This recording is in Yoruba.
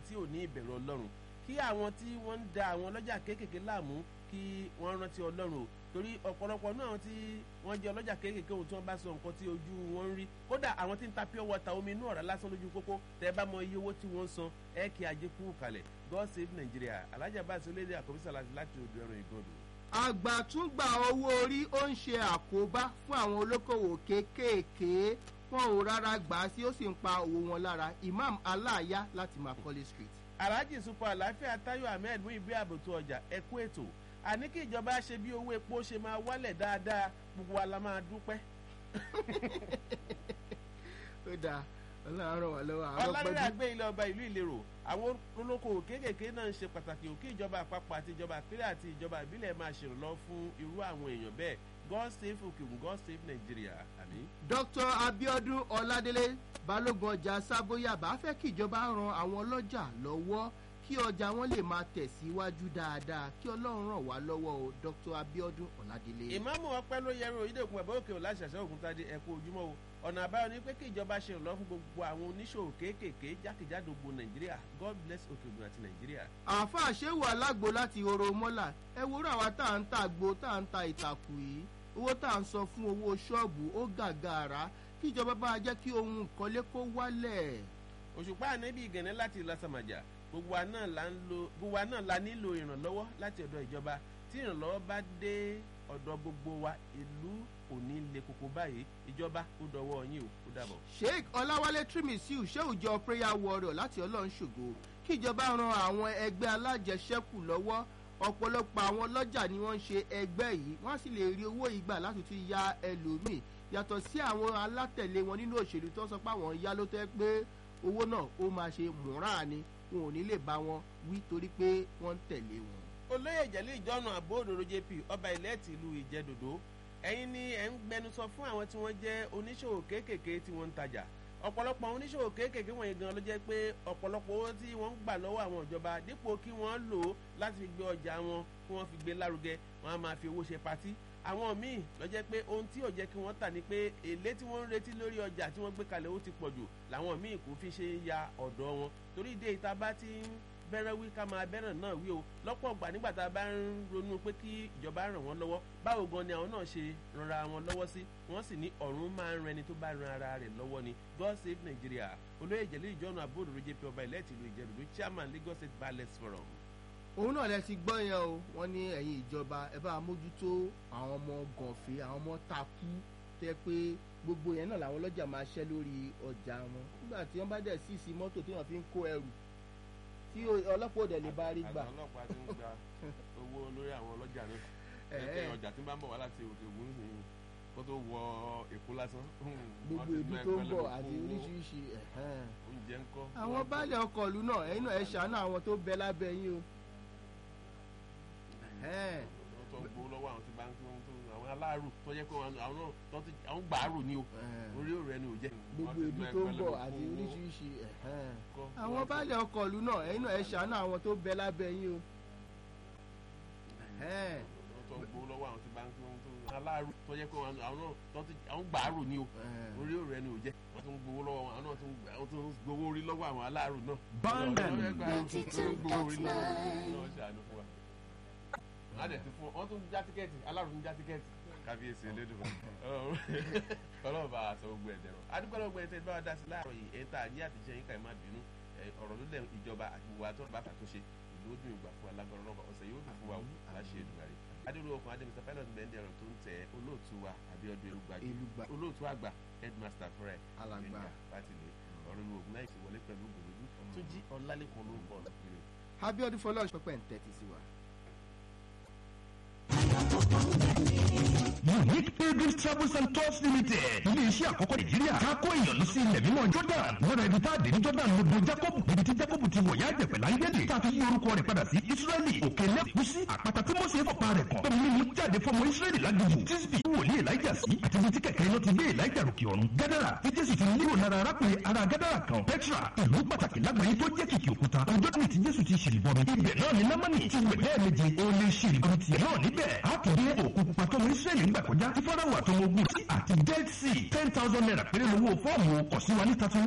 tí ò ní ìbẹ̀rù ọlọ́run kí àwọn tí wọ́n ń da àwọn ọlọ́jà kéékèèké láàmú kí wọ́n rántí ọlọ́run o torí ọ̀pọ̀lọpọ̀ náà tí wọ́n jẹ́ ọlọ́jà kéékèèké ohun tí wọ́n bá sọ nǹkan tí ojú wọn ń rí kódà àwọn tí ń ta pure water omi inú ọ̀rá lásán lójú pópó tẹ́ bá mọ iye owó tí wọ́n ń san ẹ kí ajé kú kalẹ̀ God save Nigeria alájà bá aṣọ lédè àkọ́bísà láti odò ẹ̀rọ ìgọ́dọ̀. àgbàtúngbà owó orí ó ń ṣe àkóbá fún àwọn olókòwò kéékèèké wọn ò rárá gbà á sí ó sì ń pa òwò wọn lára Imam Aláàyá láti Macaulay Street. alhaji super àlàáfíà tayo ahmed mú ìbí àbùtù ọjà ẹkú ètò àní kí ìjọba ṣe bí owó epo ṣe máa wálẹ̀ dáadáa gbogbo wa la máa dúpẹ́. ó dáa ọlọ́run ràn wá lọ́wọ́ àwọn ọlọ́run àgbẹ̀ ilé ọba ìlú ìlérò àwọn olókoòwò kéékèèké náà ń ṣe pàtàkì òkè ìjọba àpapọ̀ àti ìjọba ìpínlẹ̀ àti ìjọba ìbílẹ̀ máa ṣèrànlọ́ fún irú àwọn èèyàn bẹ́ẹ̀ God save Okeogun God save Nigeria àmín. Dr. Abiodun Ọládélé balógun ọjà sábóyàbá fẹ́ kí ìjọba ran àwọn ọlọ́jà lọ́wọ́ kí ọjà wọn lè máa tẹ̀síwájú dáadáa kí ọlọ́run ràn wá lọ́wọ́ o Dr. Abiodun Ọládélé. ìmáàmù ọpẹ́ ló yẹrù oyídèkun bàbá òkè ò láṣàṣẹ ògùntadé ẹkú ojúmọ́ o ọ̀nà àbáyọ ni pé kí ìjọba ṣe ìrànlọ́wọ́ fún gbogbo àwọn oníṣòwò kéékèèké jákèjádò gbogbo nàìjíríà God bless Òkèògùn àti nàìjíríà. àáfàá ṣéwù alágbo láti horo mọ́là ẹ wo ra wa tá à ń ta àgbo tá à ń ta ìtàkù yìí owó tá à ń san fún owó ṣọ́ọ̀bù ó gàgàrà kí ìjọba bá jẹ́ kí ohun ìkọ́lé kó wálẹ̀. òṣùpá ànábì ìgànnẹ́ láti lásàmàjà gbogbo wa náà la ń lo gbogbo wa náà la nílò ìrànlọ́wọ́ láti ọ̀dọ̀ ìjọba tí ìrànlọ́wọ́ bá dé ọ̀dọ̀ gbogbo wa ìlú ò ní le koko báyìí ìjọba ó dọwọ́ yín o ó dàbọ̀. sheikh ọláwálé trimisiu ṣéwùjọ prayer warrior láti ọlọ́run ṣògo kí ìjọba ran àwọn ẹgbẹ́ alájẹṣẹ́kù lọ́wọ́ ọ̀pọ̀lọpọ̀ àwọn ọlọ́jà ni wọ́n ń ṣe ẹgbẹ́ yìí wọ́n sì lè rí owó ìgbà láti tún ya ẹlòmíì yàtọ̀ sí àwọn alátẹ̀lé wọn nínú òṣèlú tó sọ pé àwọn yá ló tẹ́ pé owó náà ó máa ṣe múràn ni wọn ò ní lè bá wọn wí torí pé wọ́n ń tẹ̀lé wọn. olóyè ìjẹ́lẹ̀ ìjọ́nà àbóòdòdó jp ọba ilẹ̀ tìlú ìjẹ́dòdó ẹ̀yin ni ẹ̀ ń gbẹnusọ fún àwọn tí wọ́n jẹ́ oníṣòwò kéékèèké tí wọ́n ń tajà ọ̀pọ̀lọpọ̀ àwọn oníṣòwò kéékèèké wọ̀nyí gan ló jẹ́ pé ọ̀pọ̀lọpọ̀ owó tí wọ́n ń gbà lọ́wọ́ àwọn ìjọba dípò kí wọ́n lò ó láti fi gbé ọjà wọn kí wọ́n fi gbé lárugẹ wọ́n á máa fi owó ṣe patí àwọn míì ló jẹ́ pé ohun tí ò jẹ́ kí wọ́n tà ní pé èlé tí wọ́n ń retí lórí ọjà tí wọ́n gbé kalẹ̀ ó ti pọ̀ jù làwọn míì kò fi ṣe ya ọ̀dọ̀ wọn torí ìdí ìta bá ti ń bẹ̀rẹ̀ wí ká máa bẹ̀rẹ̀ náà wí o lọ́pọ̀ ọgbà nígbà tá a bá ń ronú pé kí ìjọba ràn wọ́n lọ́wọ́ báwo gan ni àwọn náà ṣe ranra wọn lọ́wọ́ sí wọ́n sì ní ọ̀run máa ń rẹni tó bá ran ara rẹ̀ lọ́wọ́ ni God save Nigeria olóyè ìjẹ̀lẹ̀ ìjọ́nà àbúrò jp ọba ilẹ̀ tìlú ìjẹ̀dùdú chairman Lagos State Ballot Forum. òun náà lẹ ti gbọ́ yẹn o wọ́n ní ẹ̀yin ìjọba ẹ bá mójútó àwọn ọmọ gànfẹ́ àwọn ọmọ takú tẹ́ pé gbogbo yẹn náà làwọn ọlọ́jà máa ṣẹ́ lórí ọjà wọn nígbà tí wọ́n bá dẹ̀ sí sí mọ́tò tí wọ́n fi ń kó ẹrù tí ọlọ́pàá òdẹ̀ lè bá rí gbà. àwọn ọlọ́pàá ti ń gba owó lórí àwọn ọlọ́jà náà ẹ̀ẹ́dẹ̀ ọjà tí ń bá ń bọ̀ wá láti òkè ògùn nìyí kó tó wọ èkó lásán. gbogbo ibi tó ń bọ̀ àti oríṣiríṣi. oúnjẹ ń kọ́. àwọn baálé ọkọ̀ ìlú náà ẹ̀yin náà ẹ ṣàánú àwọn tó bẹ lábẹ́ yín o. wọ́n tó ń gbowó lọ́wọ́ àwọn tí bá ń tó àwọn aláàrù tó jẹ́ pé àwọn náà àwọn gbàárù ni o orí òrẹ́ ni ò jẹ́. gbogbo ibi tó ń bọ̀ àti oríṣiríṣi. àwọn baálé ọkọ̀ ìlú náà ẹ̀yin náà ẹ ṣàánú àwọn tó bẹ lábẹ́ yín o. wọ́n tó ń gbowó lọ́wọ́ àwọn tí bá ń tó aláàrù tó jẹ́ pé àwọn náà àwọn gbàárù ni o orí òrẹ́ ni ò jẹ́ wọ́n tún gbowó lọ́wọ́ àwọn náà tún gbowó orí lọ́wọ́ àwọn aláàrù náà. Bondem ninety two dot nine. wọ́n dẹ̀ ti fún wọ́n tún já tíkẹ́ẹ̀tì aláàrù tún já tíkẹ́ẹ̀tì kábíyèsí elédùn ọlọ́run bá a sọ gbogbo ẹ̀dẹ̀ rọ adúgbò gbogbo ẹ̀dẹ̀ bá wa dá sí láàárọ̀ yìí ẹ̀ta àjẹ́ àtijọ́ yín ká ẹ̀ má bínú ọ̀rọ̀ ló lẹ̀ ìjọba àti ìwà tó bá kà tó ṣe ìlú ó dùn ìgbà fún alágbára ọlọ́ba ọ̀sẹ̀ yóò dùn fún wa aláṣẹ Èdùmàrè adúlọ okùn adémísà pilot bẹ́ẹ̀ ẹ̀rọ tó ń tẹ olóòtú wa Abíọ́dún Elúgbàgì olóòtú àgbà headmaster fúnra ẹ̀ alàgbà fátìlẹ̀ ọ̀rọ̀ ní ogun láìsí wọlé pẹ̀lú gbòlódú tó jí ọ̀làlẹ́kùn lórúkọ ọ̀nà Abíọ́dún fọlọ́ọ̀ṣ pẹ́pẹ́ ń tẹ́tí sí wa. Unique Pilgrim Travels and Tours Limited. Ilé iṣẹ́ àkọ́kọ́ Nàìjíríà. Ká kó èèyàn lọ sí ilẹ̀ mímọ́ Jordan. Lọ́dọ̀ ibi tá a dé ní Jordan ló bo Jacob. Ibi tí Jacob ti wọ̀ yá jẹ̀pẹ̀ láńgẹ́dẹ̀. Tá a fi yí orúkọ rẹ̀ padà sí Ísírẹ́lì. Òkè lẹ́kùsí. Àpáta tí Mọ́sẹ̀ fọ̀pá rẹ̀ kàn. Tómi mímú jáde fọmọ Ísírẹ́lì lágbègbè. Tísbì wòlíì Elijah sí. Àti ibi tí kẹ̀kẹ́ iná ti gbé Elijah ròkè ọ̀run. Gádàrà tí Jésù ti nílò lára arákùnrin ara Gádàrà kan. Petra ìlú pàtàkì lágbàáyé tó jẹ́ kìkì òkúta. Ọjọ́ tí Jésù ti ṣèlébọmi. Ibẹ̀ náà ni Námánì ti wẹ̀ lẹ́ẹ̀mejì. Ó lè ṣèlébọmi tiẹ̀ náà níbẹ̀. A kò dé òkú pupa tọmọ Ísírẹ́lì ń gbà kọjá tí fọ́nrán wà tọmọ ogun sí àti dead sea ten thousand naira péré lówó fọ́ọ̀mù kọ̀ sí wa ní thirty